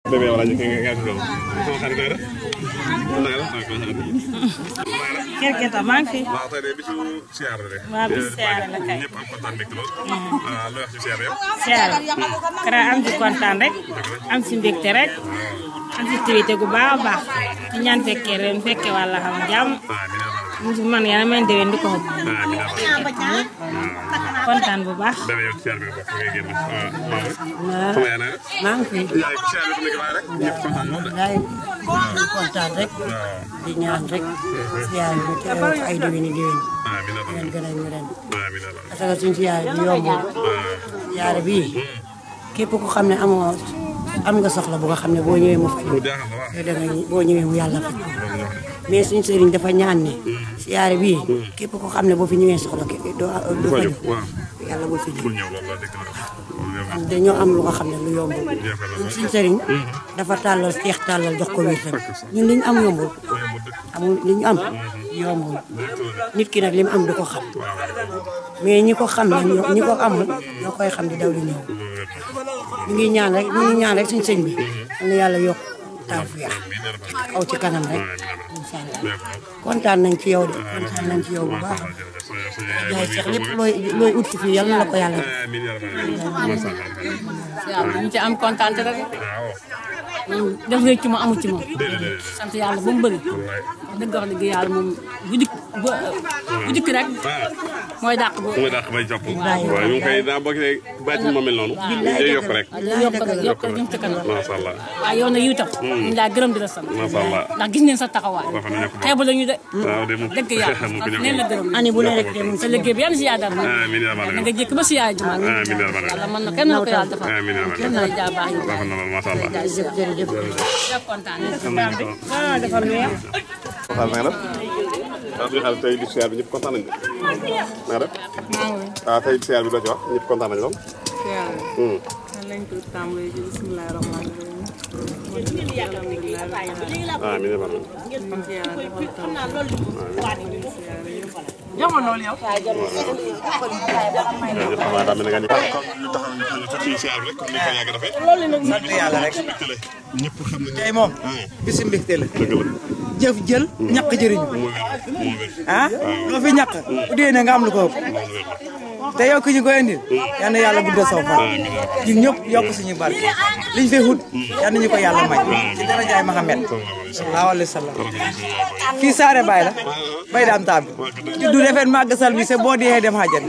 bébé wala ñu nga nga do sama xarit nga def na la ko kër gi tam maa ngi fi. waaw tey de bisu siyaar la de waaw bisu siyaar la kay. ñëpp am kontaan mbégte lool ah loo wax ci siyaar yow siyaar kara am ci kontaan rek am ci mbégte rek am ci activité gu baax a baax di ñaan fekkee ren fekkee wàlla xam jàmm mu ci man yàlla may déwén di ko xëpp kontaan bu baax. bébé yow ci siyaar bi nga bokk ngay génn waaw maam waaw sama yaay na maa ngi fi yaay siyaar bi nekk waaye rek ñëpp kontaan lool de gaay di kontaan rek waaw di ñaan rek siyaar bi teew ko ay déwéni déwén amiin leen gën a ñu ren amiin parce que suñu siyaar bi yombul siyaar bii képp ku xam ne amoo am nga soxla bu nga xam ne boo ñëwee mu faj lu jaaxal la waaw yow da nga boo ñëwee mu yàlla faj mais suñu sëriñ dafa ñaan ne siyaare bii képp ko xam ne boo fi ñëwee soxla ke doo doo faju waaw yàlla bul fi bul ñëw ñëw loolu la dëgg la loolu yow am dañoo am lu nga xam ne lu yombul jeexal ñun na suñu sëriñ dafa tàllal seex tàllal jox ko wér tamit ñun li ñu am yombul amul li ñu am yombul nit ki nag li mu am du ko xam mais ñi ko xam nag ñoo ñi ko amul ñoo koy xam di daw di ñëw ñu ngi ñaan rek ñu ngi ñaan rek suñu sëñ bi am na yàlla yokk tawfeex aw ci kanam rek incha allah kontaan nañ ci yow de kontaan nañ ci yow bu baax yaay sax lépp looy looy ut ci fii yal na la ko yàlla def. amiin yaa rabbal waaw ñu ci am kontaan rek waaw def rek ci moom amu ci moom déedéet sant yàlla bu mu bëri dëgg wax dëgg yàlla moom bu dikk bu bu dikk rek mooy dàq bu mooy dàq bay jàpp waaye ñu ngi koy daa boo gisee bàyyi ma mel noonu day yokk rek yokk rek yokk rek jëm ci kanam macha allah waaw yow nag yiw tam ñu laa gërëm di la sant macha allah ndax gis neen sa taxawaay dafa nekk bu xeebu la ñu de waaw de moom dëgg yàlla mu ko neen la gërëm année bu ne rek de mu ngi sa liggéey bi yan si yaadar na amiin yaa rabbal na nga jékk ba si yaay jumaa amiin yaa rabbal yàlla mën na kenn na ko yàlla defal amiin yaa rabbal kenn na la jaa baax yi rafet na lool macha allah jërëjëf jërëjëf. def kontaan ah defal lu yem. kontaan na nga def waaw bi xale tey di siyaar bi ñëpp kontaan nañu na nga def waaw tey siyaar bi doo ci wax ñëpp kontaan nañu lool Hmm. nañ ko tàmbalee ci bismillahi rahmaani rahim alhamdulilah amiin yaa rabbal sant yàlla defal taw jërëjëf xam naa daa mel ne nga ni kon ñu taxaw ñu taxaw tuuti siyaar bi rek comme ni ko yàgg defee sant yàlla rek ñëpp xam nañu tey moom bisu mbégte la dëgg la jëf jël ñàkk jëriñu moo wér moo wér ah loo fi ñàkk bu dee ne nga am lu ko ëpp moo wér te yow ki ñu koy indil yal na yàlla guddal saw fan ñun ñëpp yokk suñu barke liñ fi xut yal nañu ko yàlla may ci darajaay Mahamed sallallahu alayhi wa sallam fii Saare Baay la bay daam taam bi juddu defeen màgg sal bi se boo dee dem xajan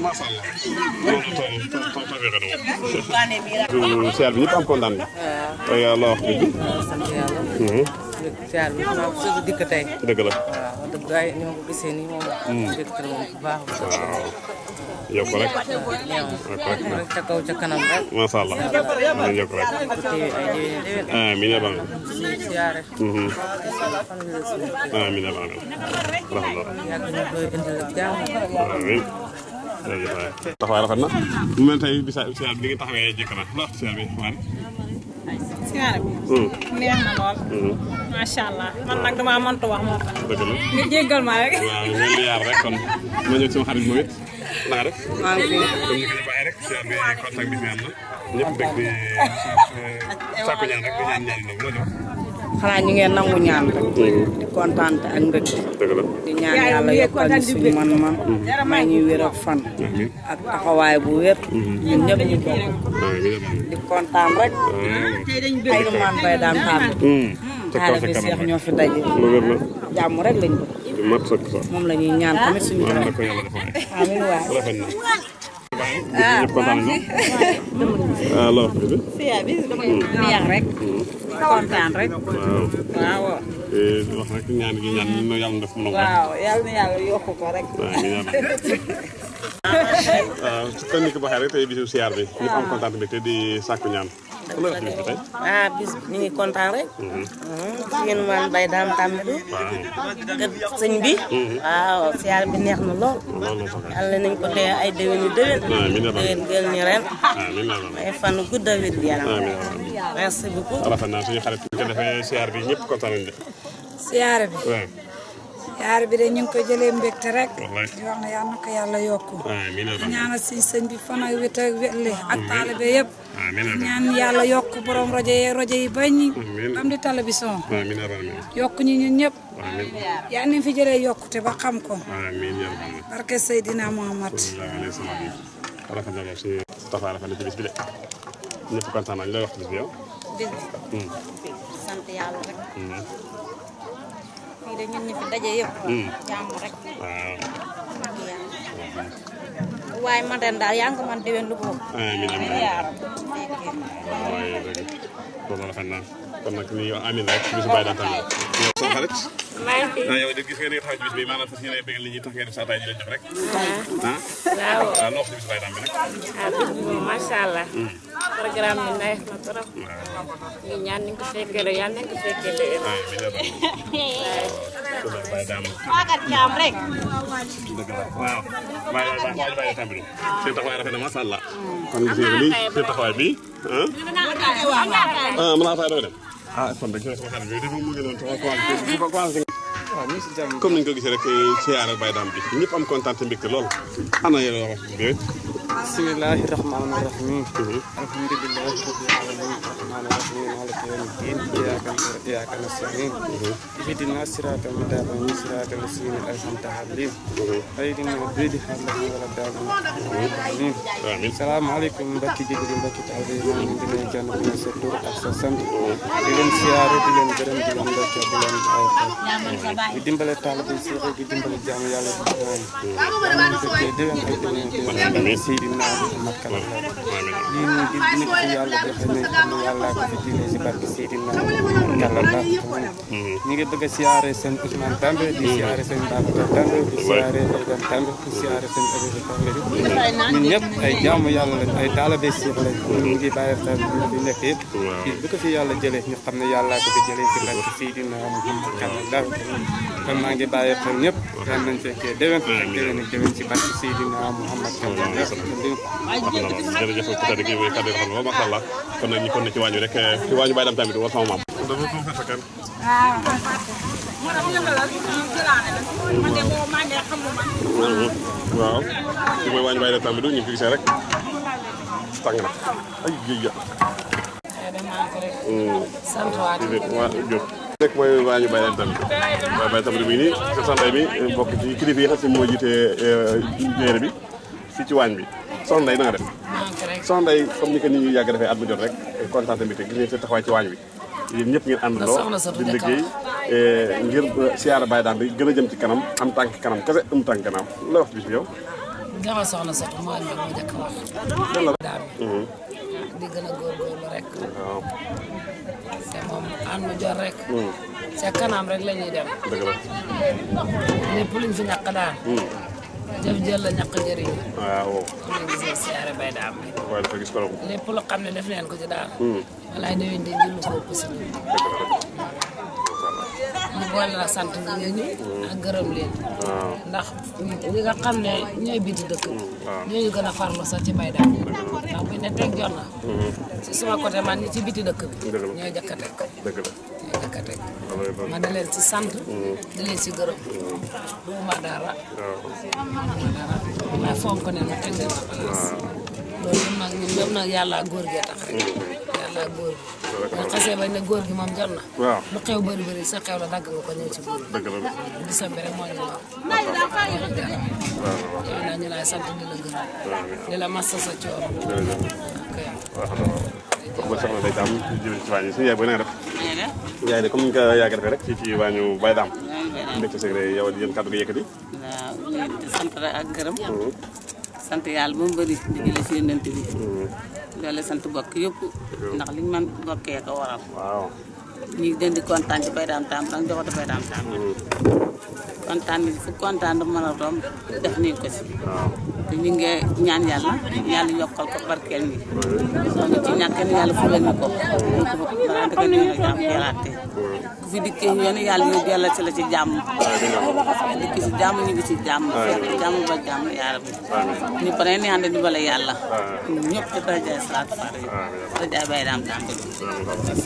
siyaar bi ñëpp am kontaan bi tey la wax bi sant yàlla. siyaar bi maa ko soog a dikk tey. dëgg la waaw wax dëgg ay ñoo ko gisee nii moom. mbégte la moom bu baax a baax. waaw yokk rek ñëw rek ca kaw ca kanam rek. macha allah nañ yokk rek téye ay déwén déwén. amiin yaa rabbal suñu siyaare. fan la suñu amiin yaa rabbal rafet na yàgg ñu koy indil ak jàmm. amiin jërëjëf waay taxawaay rafet na mu mel tey bisa siyaar bi li nga taxawee jëkk na la wax siyaar bi waan siyaare bi. neex na lool. macha allah man nag damaa mëntu wax moo tax. dëgg la nga jéggal ma rek. waaw ngeen di yaar rek kon ma ñëw sama xarit moom it na nga def maa ngi fi. comme ni ko ñëpp waxee rek siyaar bi contact bi fi am na ñëpp rek di sàkku ñaan rek di ñaan ñaan nag loo jox xanaa ñu ngeen nangu ñaan rek. di kontaan ak mbégte. dëgg la di ñaan yàlla yokkal ñu suñu man-man. may ñu wér ak fan. ak taxawaay bu wér. ñun ñëpp ñu bokk. amiin di kontaan rek. ay man bay daan tàmm. ca kaw xaale ca bi kanam seex ñoo fi daje. lu wér la jàmm rek lañ bëgg. du mat sëkk sax moom la ñuy ñaan tamit suñu waaw borom. da ko yàlla defal amiin waay. rafet na ñëpp kontaan nañu ah loo wax bi siyaare bi neex rek. kontaan rek. waaw waaw. Eh, wax rek ñaan gi ñaan ñu yàlla def mu nangu rek waaw yàlla na yàlla yokk ko rek. waaw ñu ñaan waaw ci kon ni ko waxee rek tey bisu siyaar bi ñëpp am kontaan bi te di sàkku ñaan loo wax bis bi tey ah bis ñu ngi kontaan rek. jigéen man bay daam tàmmidu. waaw kër sëñ bi. waaw siyaar bi neex na lool. loolu sax yàlla nañ ko tee ay déwén yu déwén. amiin yaa déwén gël ñu ren. amiin yaa rabbal ay fan gudd a wér yaram. amiin yaa rabbal merci beaucoup. rafet na suñu xarit bi ko defee siyaar bi ñëpp kontaan nañu de siyaare bi waaw siyaare bi de ñu ngi ko jëlee mbégte rek wallaay di wax ne yal na ko yàlla yokku amiin yaa rabbal ñaanal si sëñ bi fan ak wét ak wétle ak taalibe yëpp amiin yaa rabbal ñaan yàlla yokku borom rajo yi rajo yi bañ Amiin. am di télévision amiin yaa rabbal aalamiin. yokk ñu ñun ñëpp amiin yaa ni fi jëlee yokkute ba xam ko amiin yaa rabbal aalamiin. barke Seydina Muhammad sallallahu alayhi wa sallam. rafet na lool si Tafa rafet na ci bis bi de ñëpp kontaan nañ lay wax ci bis bi yow. bis bi sant yàlla rek fii de ñun ñi fi daje yëpp jàmm rek waaw. ak yàlla waaye ma den daal yaa ngi ko man déwén lu boobu amiin amiin yaaram waaye dëgg loolu rafet na kon nag ni amiin rek bisu bàyyi daan tamit. yow sama xarit. maa ngi fi ah yow de gis nga ni nga taxaw ci bis bi maanaam fas yéene bëggal nit ñi tax ngeen def saa taay ji leen jox rek. ah. waaw waaw loo xam ne bisu bàyyi daan bi nag. ah bis bi moom macha allah programme bi neex na trop ñu ñaan ni ko fekkee rek yàlla nañ ko fekkee déwén amiin yaa rabbal kon nag bàyyi daan waagat caam rek dëgg la waaw waaye waaye waaye bàyyi tamit seen taxawaay rafet na macha allah. kon gis nga nii seen taxawaay bi ah. ah mën naa fay doog dem. ah kon dañu koy sama xarit bi dafa mu ngi doon taxaw commencé dafa commencé. comme ni ñu ko gisee rek siyaare Baye Dame bi ñëpp am kontaan te mbégte lool. ana yéen a wax bi bismillahi rahmani rahim alhamdulillahi rabbil alamin rahmani rahim maliki yawmiddin iyyaka na'budu wa iyyaka nasta'in ihdina siratal mustaqim siratal ladzina an'amta alaihim ghayril maghdubi alaihim waladdallin amin salaamaaleykum mbokki jigéen mbokki taalibe yi maa ngi leen di nuyu kenn ku ne sa tur ak sa sant di leen siyaare di leen gërëm di leen ndokkee di leen bàyyi di dimbale taalibe yi si di dimbale jaamu yàlla di ñaan fekkee déwén ay déwén déwén Seydina Muhammad kala lii nii di nit ku yàlla defee ne xam ne yàlla ko fi diine si barke Seydina yàlla la ñu ngi bëgg a siyaare seen Ousmane Tambe di siyaare seen Babacar Tambe di siyaare Aïdane Tambe di siyaare seen Abibou Tambe ñun ñëpp ay jaamu yàlla lañ ay taalibe Seex lañ ñu ngi bàyyi xel ñu fi nekk yëpp fii bu ko fi yàlla jëlee ñu xam ne yàlla ko fi jëlee si barke Seydina Muhammad kala la kon maa ngi bàyyi xel ñëpp ren nañ fekkee déwén déwén ak déwén si barke Seydina Muhammad kala la jërëjëf ku tedd gi mooy kàddu yi xam nga macha allah kon nag ñu kon ne ci waañu rek ci waañu Baye Dame tamit war sama maam. dafa ko fekk kan. waaw ci mooy waañu Baye Dame tamit ñu ngi ko gisee rek tàng na ay géej ga. sant waat waa Diop. rek mooy waañu Baye Dame tamit waaye Baye tamit bi nii sa sanday bi bokk ci kilifa yi nga xam ne moo jiite jéere bi fii ci waañ bi soxna Ndeye na nga def. soxna Ndeye comme ni ko nit ñi yàgg defee at mu jot rek kontaan tamit gis ngeen seen taxawaay ci waañ bi yéen ñëpp ngeen àndandoo di liggéey ngir siyaara Baye Dame bi gën a jëm ci kanam am tànk kanam kese am tànk kanam la wax bis bi yow. dama soxna sax moo ñu moo njëkk a wax. daal di gën a góorgóorlu rek. waaw. te moom ànd mu jot rek. ca kanam rek la ñuy dem. dëgg la. lépp luñ fi ñàkk daal. jëf jël la ñàkk njëriñ. waaw. comme ni gisee siyaare Baye Dame bi. waaye dafa gis korom. lépp lu xam ne def leen ko ci daal. walaay déwén di jël ko ëpp si ñun. ñu boole la sant nga ñu ak gërëm leen. ndax ñi nga xam ne ñooy biti dëkk bi. ñooñu gën a farlu sax ci Baye Dame ndax buñ ne teg jot na. ci suma côté man ñi ci biti dëkk bi. ñooy jëkk a teg. dëgg la. ñooy jëkk a teg. ma di leen ci sant. di leen ci gërëm. duuma dara. duuma dara. mais fonk ne nu teg leen sa place. loolu nag ñun ñëpp nag yàlla ak góor gee tax rek. yàlla ak góor gi. boo xasee bañ ne góor gi moom jot na. waaw lu xew bëri bëri sa xew la dagg nga ko ñëw ci góor dëgg la. gisam bi rek moo ñu war. moo ñu jaral. yow naa ñu lay sant di la gërëm. di la massa sa coono. ok. waaw xam soxna Ndeye Dame jërëjëf ci waañu suñu yaay booy na nga def. yaay de comme ni nga ko yàgg defee rek fii ci waañu Baye Dame. mbégte sëg rek yow yéen kàddu gi yëkkati. waaw di sant rek ak gërëm. sant yàlla ba mu bëri di jëlee si yonent bi. doole sant bokk yëpp. ndax liñ man bokkee ko waral. waaw. ñu ngi leen di kontaan ci Baye Dame Tam ndax joxatu Baye Dame Tam. kontaan bi fu kontaan dafa mën a romb def nañ ko si. te ñu ngi ñaan yàlla yàlla yokkal ko barkeel ñi. soo ñu ci ñàkk ni yàlla fulal ñu ko. ñu ko balaa dëgg ñu ngi jàmm yàllaate. ku fi dikkee yoon yàlla ñu yàlla ci la ci jàmm. dikk si jàmm ñu ngi ci jàmm. fekk jàmm ba jàmm yaa rabbi. ñu pare ni ànd di bala yàlla. ñëpp ci darajaay salaatu faare yi. darajaay Baye Dame Tam bi.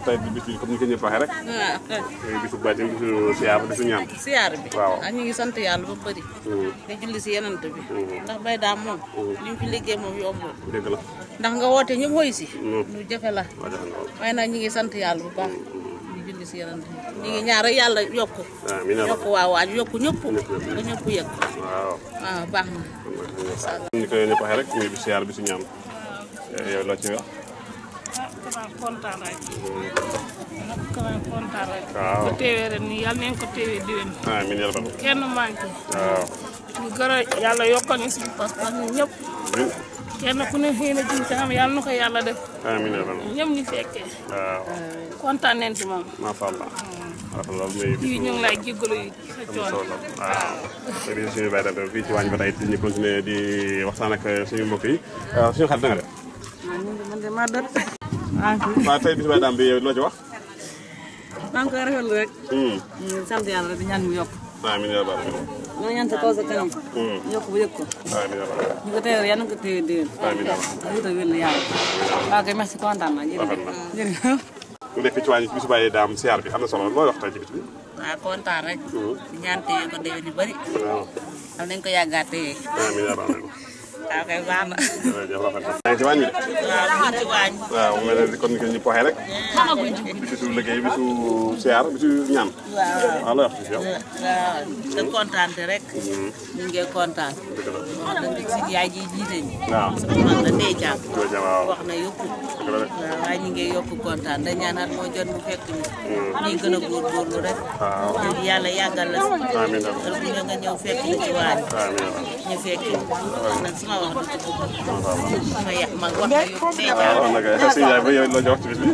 tey bis bi comme ni ko ñëpp waxee rek waaw muy bisu baatin bisu siyaar bisu ñaan siyaar bi waaw ah ñu ngi sant yàlla ba bëri nga julli si yenant bi ndax bay daam moom li mu fi liggéey moom yombul dëgg la ndax nga woote ñëpp woy si Mm. lu jafe la waaw jafe na waaye nag ñu ngi sant yàlla bu baax di julli si yenant bi ñu ngi ñaar rek yàlla yokku amiin yaa yokku waa waaj yokku ñëpp ba ñëpp yëg waaw waaw baax na ni ko ñëpp waxee rek muy bisu siyaar bisu ñaan yow loo ci wax xanaa kontaan rek xanaa kontaan rek waaw ko teewee ren nii yàlla nañ ko teewee diwén amiin yaa rabbal kenn manqué waaw ñu gën a yàlla yokkal ñu suñu pas-pas ñun ñëpp amiin kenn ku ne xëy na ci xam yàlla na ko yàlla def amiin yaa rabbal ñëpp ñu fekkee waaw kontaan nañ ci moom macha allah macha allah muy fii ñu ngi lay jéggalu yi sa am coono solo waaw léegi suñu bay dante fii ci waañ ba tey ñu continuer di waxtaan ak suñu mbokk yi waaw suñu xarit na nga def man de maa dot waaw tey bis bay daam bi yow loo ci wax maa ngi koy rafetlu rek Hmm. ñu sant yàlla rek di ñaan mu yokk amiin yaa rabbal ñoo ñaan sa kaw sa kanam Hmm. yokk bu yëg ko amiin yaa rabbal ñu ko teewee yàlla na ko téye déwén amiin yaa rabbal wuta wér la yàlla waaw kay merci kontaan naa jërëjëf jërëjëf mu nekk fii ci waañ bi bisu bàyyi daam siyaar bi am na solo looy wax tey ci bis bi waaw kontaan rek di ñaan téye ko déwén yu bëri waaw am nañ ko yàggaat téye amiin yaa rabbal waaw kay baax na jërëjëf rafet na yaa ngi ci waañ bi de waaw ñu ngi ci waañ waaw mu mel ne kon ni ko ñëpp waxee rek bisu liggéey bisu siyaar bisu ñaan waaw waaw looy wax ci yow waaw da kontaante rek ñu ngi kontaan wax dëgg si yaay ji jiite ñi waaw sama mag la ndey caam jërëjëf waaw wax na yëpp waaw waaye ñu ngi yokk kontaan da ñaanaat moo jot mu fekk ñu ñuy gën a góorgóorlu rek waaw te yàlla yàggal la si amiin yaa heure bu ñu nga ñëw fekk ñu ci waañ amiin ñu fekki nag sama wax du ci bëgg sama yàq mag wax na yëpp ndey caam waaw nag suñu yaay ba yow loo ci wax ci bis bi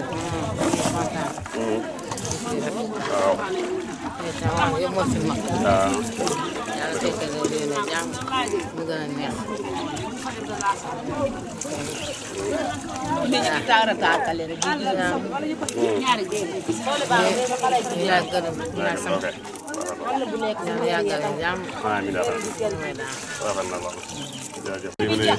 waaw waaw yow moo fi mag. waaw yàlla fekkal la déwén a jàmm mu gën a neex. nit ñi taara taakale rek di gis naa ñaari dégg ñu yaa gën a ñu yaa sant. yàlla yàggal la jàmm. amiin yaa rabbal mooy daal. rafet na lool jërëjëf léegi ne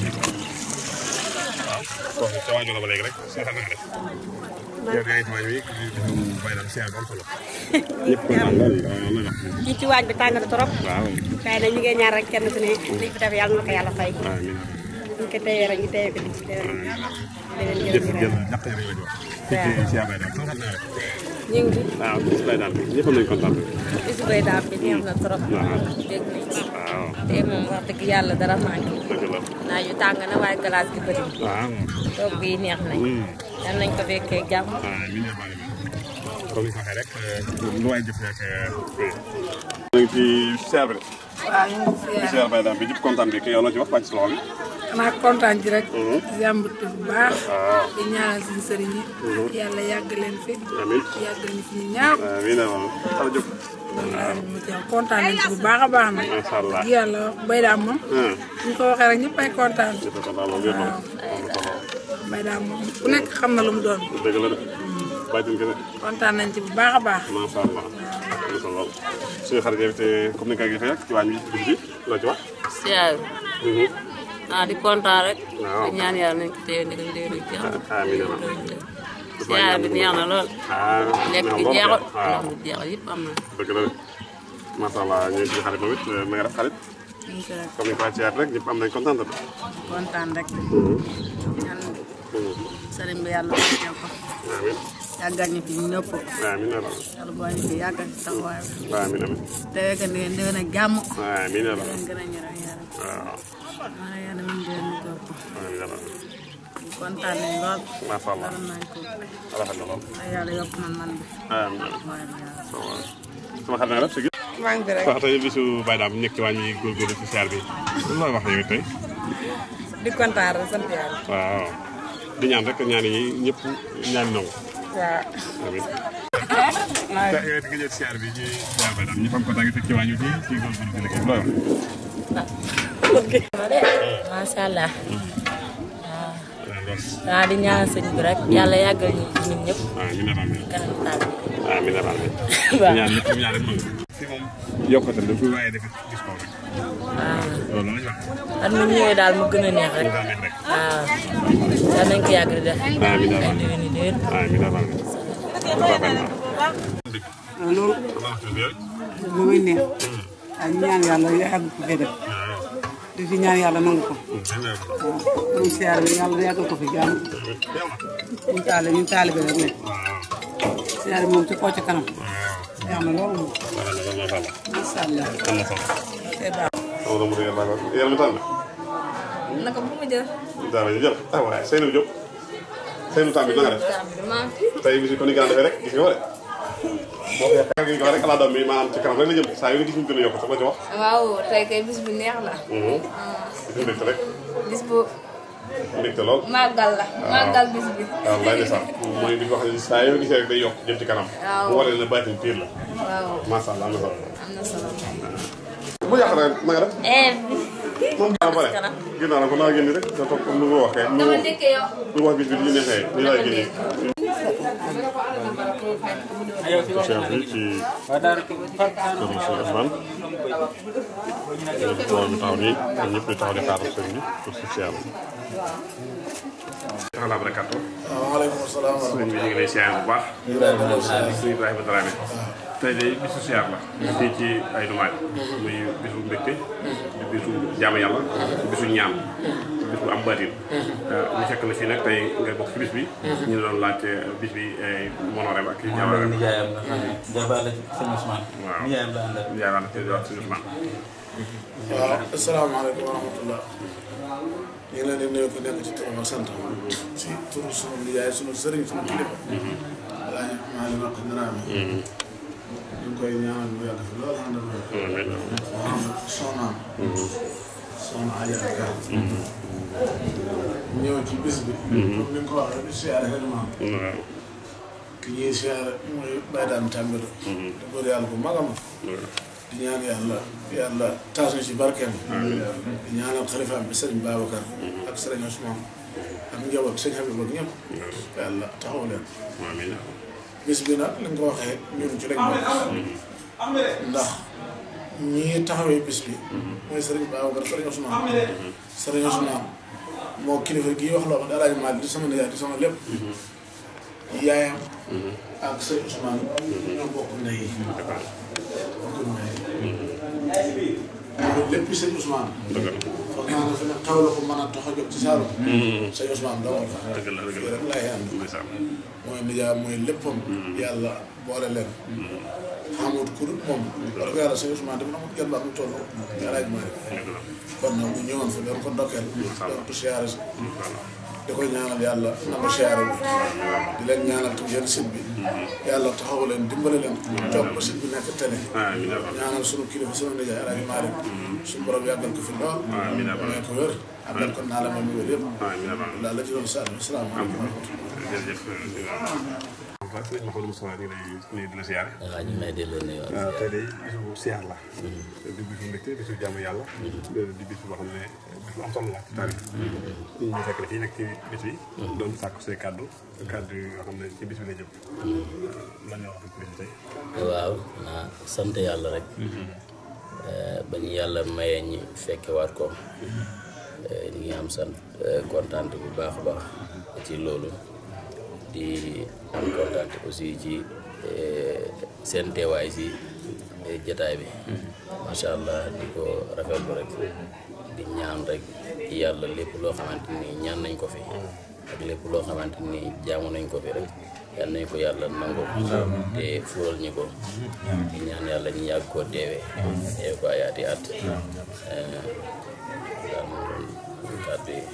waaw kooku ca waajoo la ba léegi rek si xam nga def yow yaa ngi ci waañ wi di bay daal siyaar bu am solo ñëpp kontaan lool waaw loolu la wax fii ci waaj bi tàng na trop waaw waaye nag ñu ngi ñaan rek kenn ku ne liñ fi def yàlla na ko yàlla fay amiin ñu ko téyee rek ñu téye ko di ci déwén déwén jëf jërëjëf jëf jàpp rek lañu wax fii ci siyaar bay daal sama xam naa rek ñu ngi waaw bis bay daal ñëpp nañu kontaan bisu bay daal bi neex na trop waaw dégg nañ ci waaw te moom wax dëgg yàlla dara manqué dëgg la naa yu tàng na waaye glace gi bëri waaw toog bi neex nañ yal nañ ko fekkee jàmm amiin yaa rabbal comme ni ko waxee rek lu waay jëf rek ñu ngi ci siyaar bi de waaw ñu ngi ci siyaar bay daal bi ñëpp kontaan bi ki yow la ci wax wàcc si loxo bi xanaa kontaan ci rek. jàmbatu bu baax. waaw di ñaanal suñu sëriñ yi. yàlla yàgg leen fi. amiin yàgg ñu fi ñu ñaaw. amiin yaa rabbal xala jóg mu ci kontaan nañ ci bu baax a baax nag. macha allah di yàlla bay daam moom. ñu ko waxee rek ñëpp ay kontaan. ñëpp kontaan moom yëpp bay daam moom ku nekk xam na lu mu doon. dëgg la de bàyyi kese kontaan nañ ci bu baax a baax. macha allah am na solo lool suñu xarit yi te comme ni nga ko gisee rek ci waañ bi bis bi loo ci wax siyaar ah di kontaan rek. waaw di ñaan yàlla nañ ko téye ndigal déwén ak jàmm. amiin yaa rabbal siyaar bi neex na lool. ah lekk gi jeexul ndox mi jeexul yëpp am na. dëgg la de macha allah ñu ngi ci xarit moom it na nga def xarit comme ni ko waxee rek ñëpp am nañ kontaan de. kontaan rek ñaan sëriñ bi yàlla teew ko amiin yàggal ñu fi ñu ñëpp amiin yaa rabbal yàlla boo ñu fi yàggal ci taxawaay bi amiin amiin teewee ko ngeen déwén ak jàmm amiin yaa rabbal leen gën a ñëral yàlla waaw maa yàlla min déwén ñu ko amiin yaa rabbal kontaan nañ lool macha allah gërëm nañ ko rafet na lool na yàlla yokk man man bi amiin amiin sama xarit na nga def si maa ngi fi rek. wax tey bisu Baye Dame nekk ci wàññi góorgóorlu ci siyaar bi looy wax yow tey di kontaan rek sant yàlla. waaw di ñaan rek ñaan yi ñëpp ñaan nangu waaw. amiin te yow it nga jël siyaar bi ci siyaar Baye Dame ñëpp am kontaan fekk ci wàññi fii ci góorgóorlu ci liggéey looy wax macha allah waaw di ñaanal sëñ bi rek yàlla yàggal ñu ci ñun ñëpp amiin amiin kanam taal amiin amiin Waaw. ñaan ñëpp ñaan rek nangu fii moom yokkute la fu waaye def gis ko rek waaw loolu la ñu wax at mu ñëwee daal mu gën a neex rek mu gën a neex rek waaw yal nañ ko yàgg di def amiin ay amiin déwéni déwén amiin amiin loolu lu muy neex ay ñaan yàlla yàgg ko fee def di fi ñaan yàlla nangu ko waaw ñu siyaar bi yàlla yàggal ko fi jàmm ñu taale ñu taale bi rek ne siyaar bi moom ci kaw ci kanam yaa ma loolu moom macha allah c'est baax sama doomu dëgg laa ko yaram mi tànn naka bu ma jël. daara ñu jël ah waaye Seydou Diop Seydou Tambi na nga def tey bis bi kon ni gën a defee rek gis nga ko de boo ko yaakaar gi ko rek ala doom bi maanaam ci kanam rek la jëm saa yu nga gis ñu gën a yokk sax la ci wax waaw tey kay bis bu neex la. gis nga mbégte rek bis bu mbégte lool màggal la. màggal bis bi. waaw lay de sax mooy di ko wax ne saa yoo gisee rek day yokk jëm ci kanam waaw mu waree na baatin piir la waaw macha allah am na solo am na solo. bu yàq rek na nga def eh. moom ginnaaw ba pare ginnaaw la ko naa génn rek nga toog comme nu ko waxee nu dama njëkkee yow. nu wax bis bi ñu neexee ni laay génnee chef bi ci kër monsieur Ousmane tool bi taxaw nii ñoom ñëpp di taxaw di xaar sëñ bi pour si siyaar taxalaa barakaatu waaleykum salaam wa sëñ bi ñu ngi lay siyaar bu baax sëñ Ibrahima Dramé tey de bisu siyaar la fii ci ay numaaj muy bisu mbégte di bisu jaamu yàlla bisu ñaan bis bu am baatin ñu fekk na fii nag tey nga bokk ci bis bi ñu ne doon laajte bis bi monoreem ak moom nijaayam nga xam ne jabar la ci sëñ Ousmane. waaw nijaayam la àndal. nijaayam la ci wax sëñ Ousmane waaw asalaamaaleykum wa rahmatullah ñu ngi leen di nuyu ku nekk ci turam ak sant ci turu sunu nijaay sunu sëriñ sunu kilifa alaaji maa li maq naraame ñu ngi koy ñaanal mu yàgg fi loolu ànd ak Mouhamed soxnaam soxna Aja Ka ñëw ci bis bi comme ni nga ko waxee di siyaare xedmaam ki ñuy siyaare mooy Baye Dame Tambédou te góor yàlla bu mag a mag di ñaan yàlla yàlla taas ñu ci barkeem di ñaanal xalifaam bi sëriñ Babacar ak sëriñ Ousmane ak njaboot sëñ Habib ak ñëpp yàlla taxaw leen bis bi nag li nga ko waxee ñun ci lañ bokk ndax ñii taxawee bis bi mooy sëriñ Babacar sëriñ Ousmane sëriñ Ousmane moo kilifa gii wax loo xam ne Alaaji Maalik di sama nijaay di sama lépp yaayam ak sëriñ Ousmane ñoo bokk ndey yi bokk ndey loolu lépp sëñ Ousmane. foog naa ne fi ne xew la ko mën a tax a jóg ci Saalum. sëñ Ousmane dama fa. dëgg la dëgg la rek laay ànd. mooy nijaay mooy léppam. yàlla boole leen. xamut ku dul moom. wax dëgg yàlla sëñ Ousmane dafa amut genn ba mu toll. yàlla ak mooy. kon nag mu ñëwoon fi doon ko ndokkeel. doon ko siyaare si. di ko ñaanal yàlla na ko siyaare bi. di leen ñaanal tam yéen site bi. yàlla taxaw leen dimbale leen. toog ba site bi nekk télé. ñaanal sunu kilifa sunu nijaay Alaaji Maalik. suñu borom yàggal ko fi lool. may ko wér. àggal ko naa la ma mu wér yëpp. daal la ci doon saa salaamaaleykum wa rahmatulah. jërëjëf waaw sëñ Mouhamadou Moustapha ñu ngi lay nuyu di la siyaare. waaw ñu ngi lay delloo nuyu waaw tey de bisu siyaar la. di bisu mbégte bisu jàmm yàlla. di bisu boo xam ne bisu am solo la ci taarix. ñu ñu fekk la fii nag ci bis bi. doon sàkku say kàddu kàddu yoo xam ne ci bis bi la jëm. lan nga wax ci bis bi tey. waaw ah sant yàlla rek. ba ñu yàlla mayee ñi fekkewaat ko. ñu ngi am sant kontaan bu baax a baax ci loolu. di am kontaan aussi ci seen teewaay si jataay bi macha allah di ko rafetlu rek di ñaan rek yàlla lépp loo xamante ni ñaan nañ ko fi ak lépp loo xamante ni jaamu nañ ko fi rek yal nañ ko yàlla nangu te fuural ñu ko di ñaan yàlla ñu yàgg koo teewee teewe ko ayaati at daal moo doon kàddu yi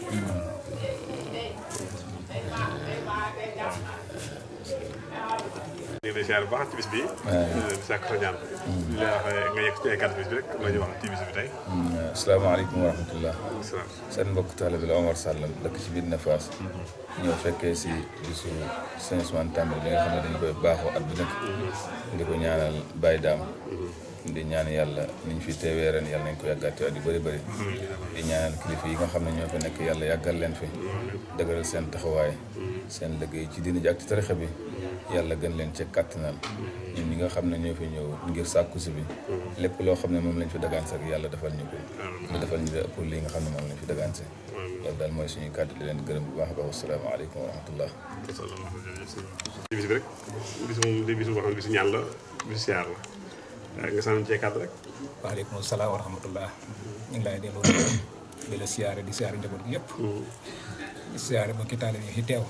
ñu ngi lay siyaare bu baax ci bis bi. di sàkk sa ñaan. di la wax nga yegg ci ay kàddu bis bi rek la ñuy wax ci bis bi tey. asalaamaaleykum wa rahmatullah seen mbokk taalibe la Omar Sall dëkk ci biir Nafaas ñoo fekkee si bisu sëñ Ousmane Tambédou bi nga xam ne dañu koy baaxoo at bu nekk di ko ñaanal Baye Daam di ñaan yàlla niñ fi teewee ren yàlla nañ ko yàggaat at yu bëri bëri di ñaanal kilifa yi nga xam ne ñoo fi nekk yàlla yàggal leen fi dëgëral seen taxawaay seen liggéey ci diina ji ak ci tarixa bi yàlla gën leen ca kàttanal ñun ñi nga xam ne ñoo fi ñëw ngir sàkku si bi lépp loo xam ne moom lañ fi dagaan si yàlla defal ñu ko mu defal ñu ëpp lii nga xam ne moom lañ fi dagaan si loolu daal mooy suñuy kàddu di leen gërëm bu baax a baax wasalaamaaleykum wa rahmatullah ci bis bi rek bis moom di bisu boo xam ne bisu ñaan la bisu siyaar la nga sànni cee kàddu rek waaleykum salaam wa rahmatullah ñu ngi lay delloo di la siyaare di siyaare njaboot gi yëpp di siyaare bokki taalibe yi fi teew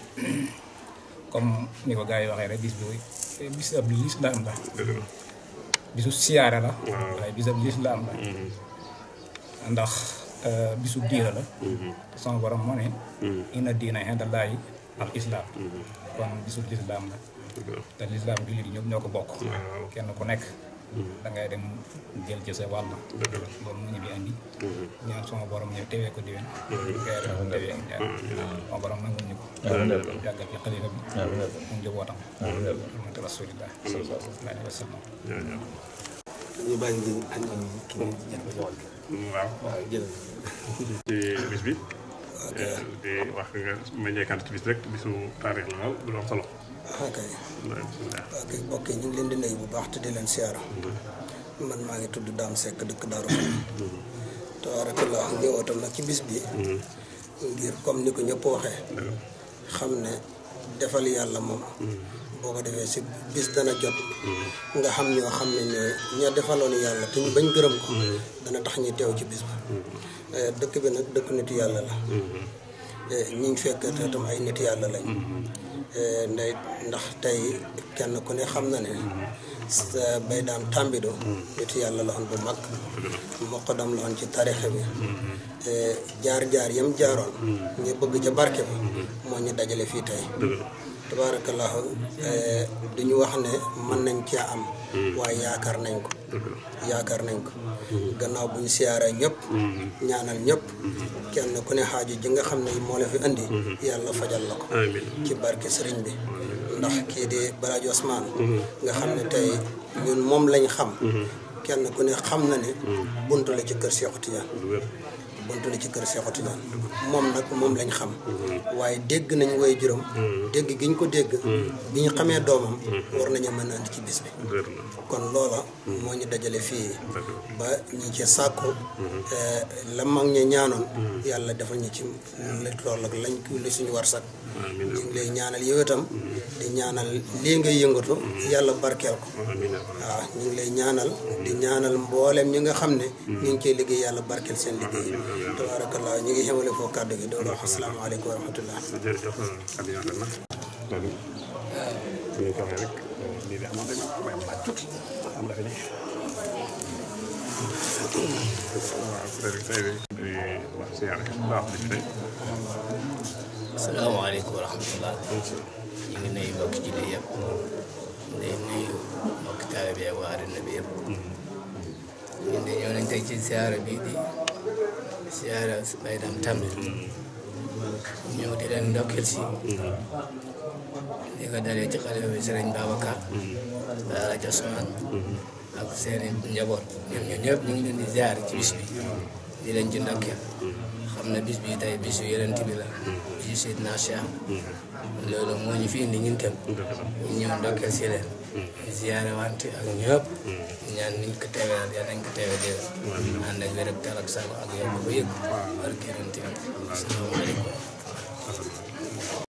comme ni ko gars yi waxee rek bis bi bis ab lislaam la bisu siyaare la waaye bis ab lislaam la ndax bisu diina la te sama borom moo ne inna diina indallaahi al islaam kon bisu lislaam la te lislaam jullit yi ñëpp ñoo ko bokk kenn ku nekk da ngay dem jël ci sa wàll loolu mu ñu bi andi ñaan sama borom ñëw tewee ko diwén ngay def tewee ñaan sama borom nangul ñu ko yàggal ci xalifa bi mu njabootam amati rasulillah sallallahu alayhi wa sallam ñu bàyyi ngi ak ki ngeen ci jàpp ñëwal waaw waaw jërëjëf ci bis bi di wax nga ma ñeekant ci bis rek bisu taarix la lool du am solo ok ok mbokk yi ñu ngi leen di nuyu bu baax te di leen siyaara man maa ngi tudd Dame Seck dëkk Daaru tabaarakallah ñëwootam nag ci bis bi ngir comme ni ko ñëpp waxee xam ne defal yàlla moom boo ko defee si bis dana jot nga xam ñoo xam ne ne ña defaloon yàlla te ñu bañ gërëm ko dana tax ñu teew ci bis bi dëkk bi nag dëkk nitu yàlla la ñi ñu fekk te tam ay nit yàlla lañ nday ndax tey kenn ku ne xam na ne sa bay daam tàmbido nit yàlla la woon bu mag moqadam la woon ci tarixe bi jaar-jaar yam jaaroon ñu bëgg ca barke bi moo ñu dajale fii tey tabaarakallahu duñu wax ne mën nañ cee am waaye yaakaar nañ ko yaakaar nañ ko gannaaw buñ siyaaree ñëpp ñaanal ñëpp kenn ku ne xaaju ji nga xam ne moo la fi indi yàlla fajal la ko ci barke sëriñ bi ndax kii di Balaji Ousmane nga xam ne tey ñun moom lañ xam kenn ku ne xam na ne buntu la ci kër Seexu Tijaan buntu la ci kër Seexu Tijaan moom nag moom lañ xam waaye dégg nañ woy juróom dégg gi ñu ko dégg bi ñu xamee doomam war nañu mën a andi ci bis bi kon loola moo ñu dajale fii ba ñi ci sàkku la mag ñi ñaanoon yàlla defal ñu ci loolu ak lañ li suñu war sak ñu ngi lay ñaanal yow itam di ñaanal lii ngay yëngatu yàlla barkeel ko waaw ñu ngi lay ñaanal di ñaanal mboolem ñi nga xam ne ñu ngi ciy liggéey yàlla barkeel seen liggéey tabarakallah ñu ngi xamale foofu kàddu gi doolu wax asalaamaaleykum wa rahmatullah jërëjëf kàddu yi rafet na loolu ñu ko waxee rek lii de amoon rek may laaj tuuti am la fi ne waaw tey tey de wax si yàlla baax na fi tey asalaamaaleykum wa rahmatullah ñu ngi nuyu mbokki jullit yëpp di nuyu mbokki taalibe bi ak waa àddina bi yëpp ñun de ñëw nañ tey ci siyaara bi di siyaara Baye Dame Tambir ñëw di leen ndokkeel si di ko dalee ci xalifa bi Sëriñ Babacar Daara Ousmane ak seeni njaboot ñoom ñun ñëpp ñu ngi leen di ziar ci bis bi di leen ci ndokkeel xam ne bis bi tey bisu yonent bi la bisu Seydina Cheikh loolu moo ñu fi indi ñun tam ñu ñëw ndokkeel si leen ziyaare wante ak ñëpp ñaan niñ ko teewee yàlla nañ ko teewee déwén ànd ak wér ak tal ak sago ak yokk ba yëg barke yonent bi asalaamaaleykum